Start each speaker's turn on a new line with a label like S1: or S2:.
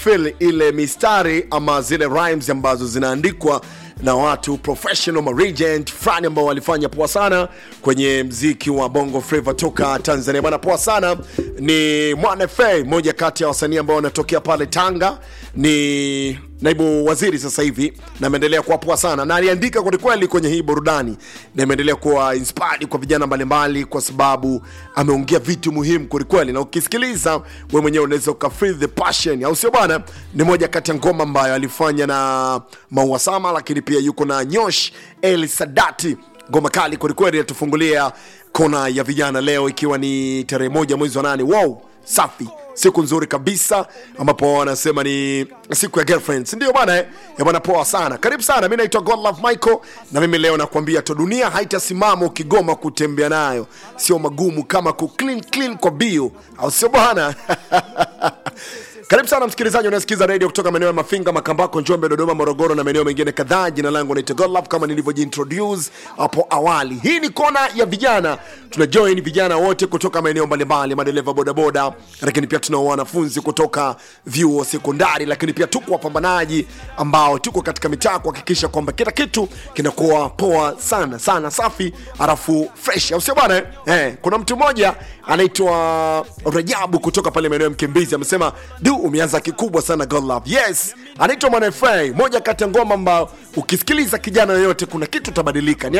S1: feel ile mistari ama zile rhymes ambazo zinaandikwa na watu professional ma regent fulani ambao walifanya poa sana kwenye mziki wa bongo flava toka tanzania bwana poa sana ni mwana fa moja kati ya wasanii ambao wanatokea pale tanga ni naibu waziri sasa hivi na ameendelea kuwa poa sana na aliandika kwelikweli kwenye hii burudani na imeendelea kuwa inspired kwa vijana mbalimbali kwa sababu ameongea vitu muhimu kwelikweli na ukisikiliza we mwenyewe unaweza uka feel the passion au sio bwana ni moja kati ya ngoma ambayo alifanya na mauasama lakini pia yuko na nyosh el sadati ngoma kali kwelikweli inatufungulia kona ya vijana leo ikiwa ni tarehe moja mwezi wa nane wow safi siku nzuri kabisa ambapo wanasema ni siku ya girlfriends ndio bana eh? ya bana poa sana karibu sana mi naitwa godlove michael na mimi leo nakwambia to dunia haitasimama ukigoma kutembea nayo sio magumu kama ku clean clean kwa bio au sio bwana karibu sana msikilizaji unasikiza redio kutoka maeneo ya mafinga makambako njombe dodoma morogoro na maeneo mengine kadhaa jina langu naitwa godlove kama nilivyojiintroduce hapo awali hii ni kona ya vijana tuna join vijana wote kutoka maeneo mbalimbali madereva bodaboda lakini pia tuna wanafunzi kutoka vyuo sekondari lakini pia tuko wapambanaji ambao tuko katika mitaa kuhakikisha kwamba kila kitu kinakuwa poa sana sana safi halafu fresh au sio bana eh? eh, kuna mtu mmoja anaitwa rajabu kutoka pale maeneo ya mkimbizi amesema du umeanza kikubwa sana God love yes anaitwa mwanafa moja kati ya ngoma ambao ukisikiliza kijana yoyote kuna kitu utabadilika Ni